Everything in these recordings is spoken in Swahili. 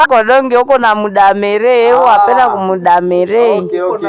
kodonge uko na mudamere wapenda kumudamere Okay, okay.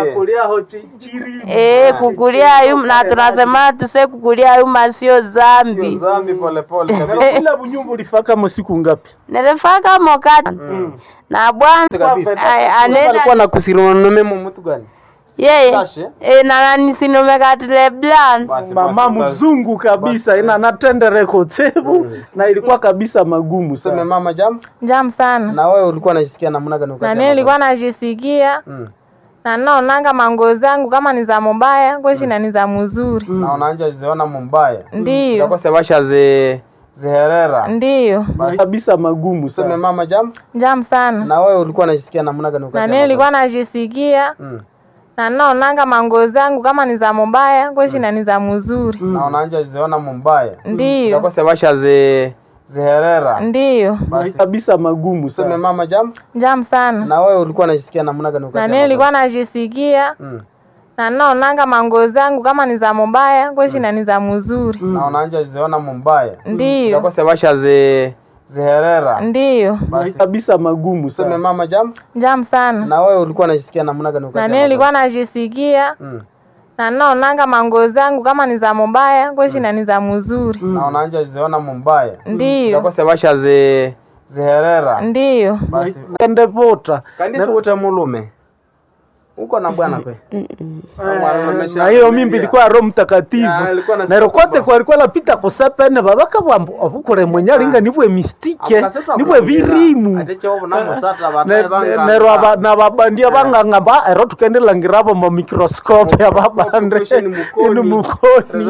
Eh, kukulia yuma na tunasema tuse kukulia yuma sio zambi. Zambi pole pole. Kila bunyumba ulifaka masiku ngapi? Nilifaka mokati na bwana ay- anenda Alikuwa na kusironome mu mtu gani? yeye Kashe? eh, na nani sinomekatile blan Basi Mama basi. mzungu kabisa ina natendere kotebu na ilikuwa kabisa magumu Sema sana. mama jam. Jam sana. Na wewe ulikuwa unajisikia namna gani Na wakati? mimi nilikuwa najisikia Mm. na naonanga mango zangu kama ni za mubaya kweshi na ni za mzuri. Na unaanja ziona mumbaya. Ndiyo, Ndako sebasha ze ziherera. ndiyo. Kabisa magumu Sema sana. mama jam. Jam sana. Na wewe ulikuwa unajisikia namna gani wakati? Na mimi nilikuwa najisikia Mm. na naonanga mango zangu kama ni za mubaya kweshi na ni za mzuri. Na unaanja ziona mumbaya. Ndiyo, Ndako sebasha ze ziherera. ndiyo. Basi Kabisa magumu sema sana. mama jam. Jam sana. Na wewe ulikuwa unajisikia namna gani wakati? Na mimi nilikuwa najisikia Mm. na naonanga mango zangu kama ni za mubaya kweshi na ni za mzuri. Na unaanja ziona mumbaya. Ndiyo, Ndako sebasha ze ziherera. ndiyo. Basi Kabisa magumu sema sana. mama jam. Jam sana. Na wewe ulikuwa unajisikia namna gani Na wakati? mimi nilikuwa najisikia Mm. na naonanga mango zangu kama ni za mubaya kweshi na ni za mzuri. Na unaanja ziona mumbaya. Ndiyo, Ndako sebasha ze ziherera. ndiyo. Basi Kende vota. Kanisa wote mulume. Uko na bwana kwe? Na hiyo mimbi ilikuwa Roho Mtakatifu. Ya, ilikuwa na Na rokote siku kwa alikuwa lapita kusepene babaka bwambu obukore mwenyaringa nibwe mistike nibwe birimu. Ne- ne- nero aba- na babandia banganga ba ero tukendelangirabo mu microscope ababande ini mukoni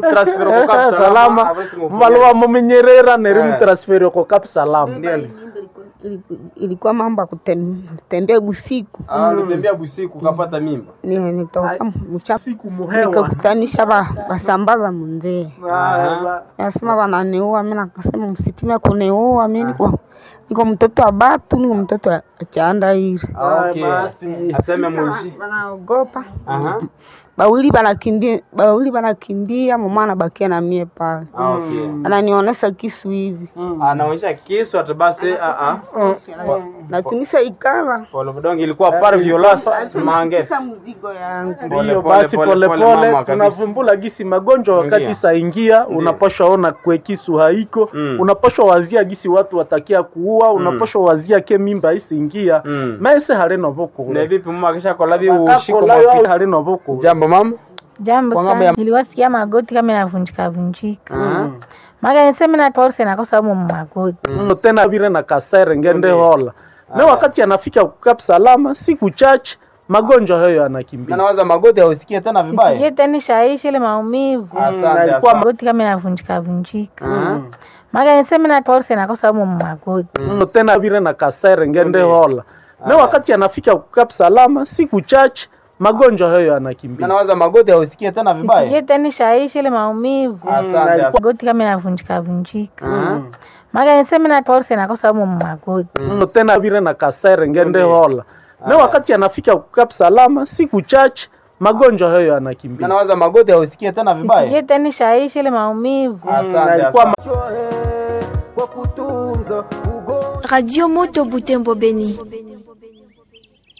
salama mbaluwa mumenyerera neri Eh. mutransferi ko kap salama Iliku- ilikuwa mambo ya kutem- kutembea busiku Nitembea busiku ukapata mimba. Ni- nitoka mcha siku muhewa nikakutanisha ba, basambaza munzee nasema bananiua, mi nakasema msipime kuniua, mi niko niko mtoto wa batu, niko mtoto wa chandairi. Okay. Aseme muishi. Banaogopa Aha. bawili banakimbia, bawili banakimbia, mama anabakia na mie pale, Ah, Okay. ananionesha kisu hivi Anaonyesha kisu ati basi a a. natunisha ikala Pole vidonge ilikuwa par violence mange. Sasa mzigo yangu Pole, Ndiyo pole, basi pole, pole pole, pole mama, kabisa. tunavumbula gisi magonjwa wakati Ndiyo. saingia, unapashwa ona kwe kisu haiko Mm. unapashwa wazia gisi watu watakia kuua, unapashwa wazia ke mimba isingia Mm. mese halino Na vukule vipi mama akisha kola bi ushiko Kakolayo mapi. halino vukule Jambo mama. Jambo Kwa ngambo sana. ya- Nilikuwa sikia magoti kama inavunjika vunjika. Aha. Maga niseme na pause nakosa mu magoti. mm. tena vile na kasere ngende hola me wakati anafika kukap salama siku chache magonjwa hayo Na yanakimbia nawaza magoti hausikie tena vibaya. Sikie tena shaishi ile maumivu. Asante. Alikuwa asante. Magoti kama inavunjika vunjika. Aha. Maga niseme na pause nakosa mu magoti. mm. tena vile na kasere ngende hola me wakati anafika kukap salama siku chache magonjwa hayo Na yanakimbia nawaza magoti hausikie tena vibaya. Sikie tena shaishi ile maumivu. Asante. asante. Magoti kama inavunjika vunjika. Aha. Maga niseme na pause nakosa mu magoti. mm. tena vile na kasere ngende hola me wakati anafika kukap salama siku chache magonjwa hayo Na yanakimbia nawaza magoti hausikie tena vibaya. Sikie tena shaishi ile maumivu. Asante. alikuwa asante. Radio Moto Butembo Beni.